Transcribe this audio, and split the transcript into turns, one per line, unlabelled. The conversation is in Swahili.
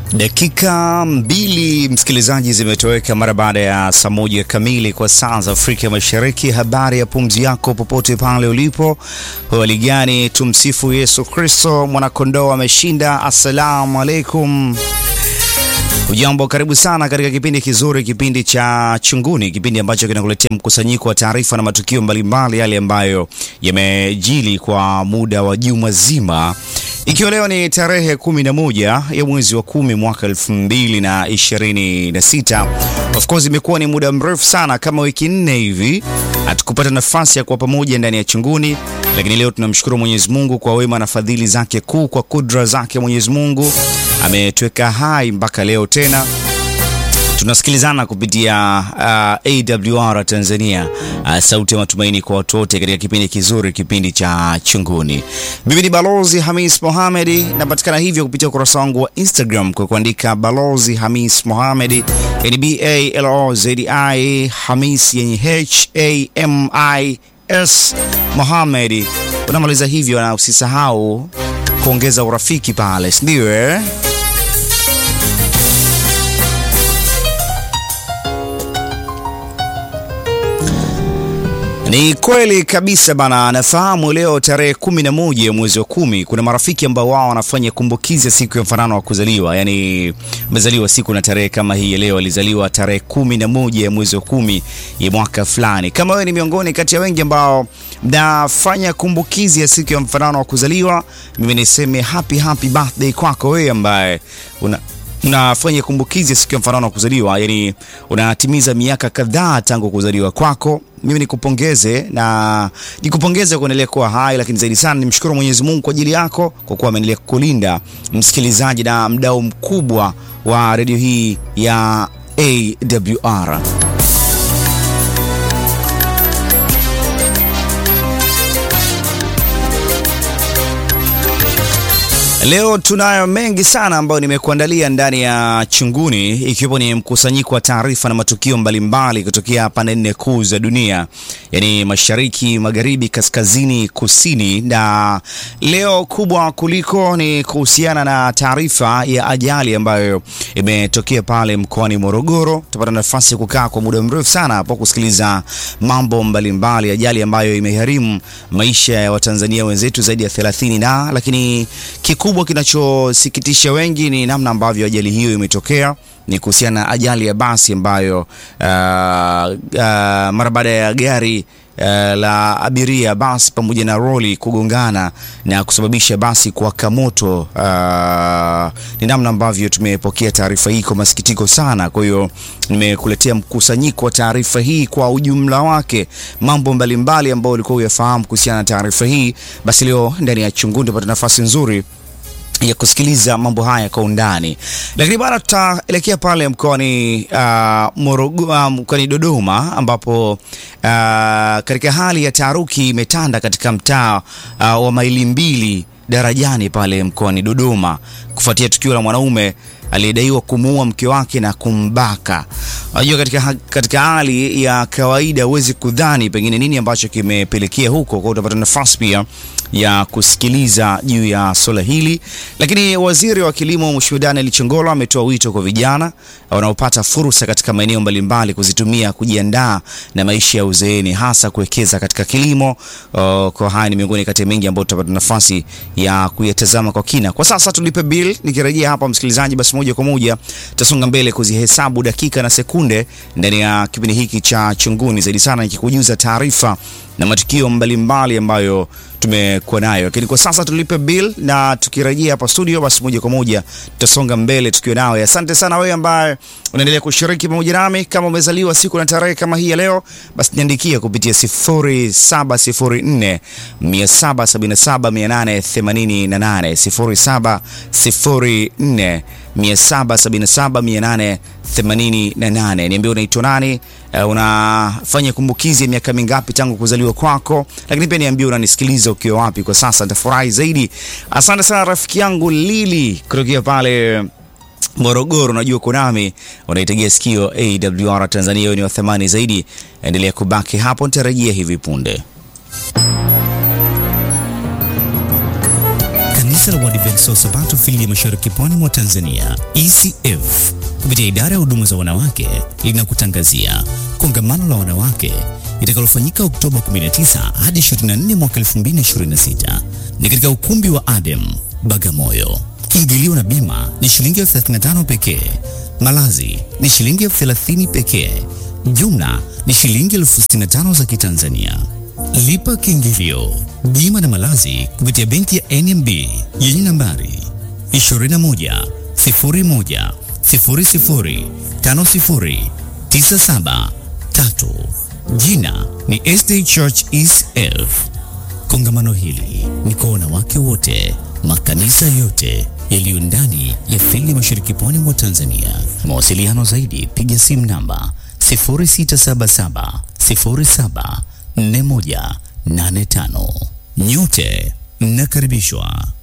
Dakika mbili msikilizaji, zimetoweka mara baada ya saa moja kamili kwa saa za Afrika Mashariki. Habari ya pumzi yako popote pale ulipo, hali gani? Tumsifu Yesu Kristo, mwanakondoo ameshinda. Assalamu alaikum. Ujambo, karibu sana katika kipindi kizuri, kipindi cha Chunguni, kipindi ambacho kinakuletea mkusanyiko wa taarifa na matukio mbalimbali, yale ambayo yamejili kwa muda wa juma zima ikiwa leo ni tarehe 11 ya mwezi wa kumi mwaka 2026. Of course imekuwa ni muda mrefu sana, kama wiki nne hivi hatukupata nafasi ya kuwa pamoja ndani ya Chunguni, lakini leo tunamshukuru Mwenyezi Mungu kwa wema na fadhili zake kuu, kwa kudra zake Mwenyezi Mungu ametuweka hai mpaka leo tena tunasikilizana kupitia uh, AWR Tanzania, uh, sauti ya matumaini kwa watu wote, katika kipindi kizuri, kipindi cha Chunguni. Mimi ni Balozi Hamis Mohamedi, napatikana hivyo kupitia ukurasa wangu wa Instagram kwa kuandika Balozi Hamis Mohamedi, yani B A L O Z I Hamis yenye H A M I S Mohamedi. Unamaliza hivyo na usisahau kuongeza urafiki pale, ndio eh? Ni kweli kabisa bana, nafahamu leo tarehe kumi na moja ya mwezi wa kumi kuna marafiki ambao wao wanafanya kumbukizi ya siku ya mfanano wa kuzaliwa, yaani amezaliwa siku na tarehe kama hii ya leo, alizaliwa tarehe kumi na moja ya mwezi wa kumi ya mwaka fulani. Kama wewe ni miongoni kati ya wengi ambao mnafanya kumbukizi ya siku ya mfanano wa kuzaliwa, mimi niseme happy happy birthday kwako wewe ambaye una unafanya kumbukizi ya siku ya mfanano wa kuzaliwa, yani unatimiza miaka kadhaa tangu kuzaliwa kwako. Mimi nikupongeze na nikupongeze kuendelea kuwa hai, lakini zaidi sana nimshukuru Mwenyezi Mungu kwa ajili yako kwa kuwa ameendelea kukulinda msikilizaji na mdau mkubwa wa redio hii ya AWR. Leo tunayo mengi sana ambayo nimekuandalia ndani ya Chunguni, ikiwepo ni mkusanyiko wa taarifa na matukio mbalimbali kutokea pande nne kuu za dunia, yaani mashariki, magharibi, kaskazini, kusini. Na leo kubwa kuliko ni kuhusiana na taarifa ya ajali ambayo imetokea pale mkoani Morogoro. Tutapata nafasi ya kukaa kwa muda mrefu sana hapo kusikiliza mambo mbalimbali, ajali ambayo imeharimu maisha ya Watanzania wenzetu zaidi ya 30 na lakini kikubwa kinachosikitisha wengi ni namna ambavyo ajali hiyo imetokea. Ni kuhusiana na ajali ya basi ambayo uh, uh, mara baada ya gari uh, la abiria basi pamoja na roli kugongana na kusababisha basi kuwaka moto. Uh, ni namna ambavyo tumepokea taarifa hii kwa masikitiko sana. Kwa hiyo nimekuletea mkusanyiko wa taarifa hii kwa ujumla wake, mambo mbalimbali ambayo ulikuwa uyafahamu kuhusiana na taarifa hii. Basi leo ndani ya Chunguni tupata nafasi nzuri ya kusikiliza mambo haya kwa undani, lakini bado tutaelekea pale mkoani uh, Morogoro, mkoani Dodoma ambapo uh, katika hali ya taharuki imetanda katika mtaa uh, wa maili mbili darajani pale mkoani Dodoma kufuatia tukio la mwanaume aliyedaiwa kumuua mke wake na kumbaka. Unajua, katika, katika hali ya kawaida huwezi kudhani pengine nini ambacho kimepelekea huko, kwa utapata nafasi pia ya kusikiliza juu ya swala hili. Lakini waziri wa kilimo Mheshimiwa Daniel Chongolo ametoa wito kwa vijana wanaopata fursa katika maeneo mbalimbali kuzitumia kujiandaa na maisha ya uzeeni, hasa kuwekeza katika kilimo. Uh, kwa haya ni miongoni kati ya mengi ambayo tutapata nafasi ya kuyatazama kwa kina. Kwa sasa tulipe bill. Nikirejea hapa msikilizaji, basi moja kwa moja tutasonga mbele kuzihesabu dakika na sekunde ndani ya kipindi hiki cha Chunguni, zaidi sana nikikujuza taarifa na matukio mbalimbali ambayo tumekuwa nayo, lakini kwa sasa tulipe bill, na tukirejea hapa studio, basi moja kwa moja tutasonga mbele tukiwa nawe. Asante sana wewe ambaye unaendelea kushiriki pamoja nami. Kama umezaliwa siku na tarehe kama hii ya leo, basi niandikia kupitia 0704 777 888 0704 777 888. Niambie unaitwa nani? Uh, unafanya kumbukizi ya miaka mingapi tangu kuzaliwa kwako, lakini pia niambie unanisikiliza ukiwa wapi kwa sasa, nitafurahi zaidi. Asante sana rafiki yangu Lili kutokea pale Morogoro, najua uko nami, unaitegea sikio AWR Tanzania. Wewe ni wa thamani zaidi, endelea kubaki hapo, nitarejea hivi punde.
Kanisa la Waadventista wa Sabato fili ya Mashariki Pwani mwa Tanzania, ECF, kupitia idara ya huduma za wanawake linakutangazia kongamano la wanawake litakalofanyika Oktoba 19 hadi 24 mwaka 2026 ni katika ukumbi wa Adem Bagamoyo. Kiingilio na bima ni shilingi elfu 35 pekee. Malazi ni shilingi elfu 30 pekee. Jumla ni shilingi elfu 65 za Kitanzania. Lipa kiingilio, bima na malazi kupitia benki ya NMB yenye nambari 21 01 00 50 97 3. Jina ni SD Church ECF. Kongamano hili ni kwa wanawake wote, makanisa yote yaliyo ndani ya fili mashariki pwani mwa Tanzania. Mawasiliano zaidi, piga simu namba 0677 07 4185. Nyote mnakaribishwa.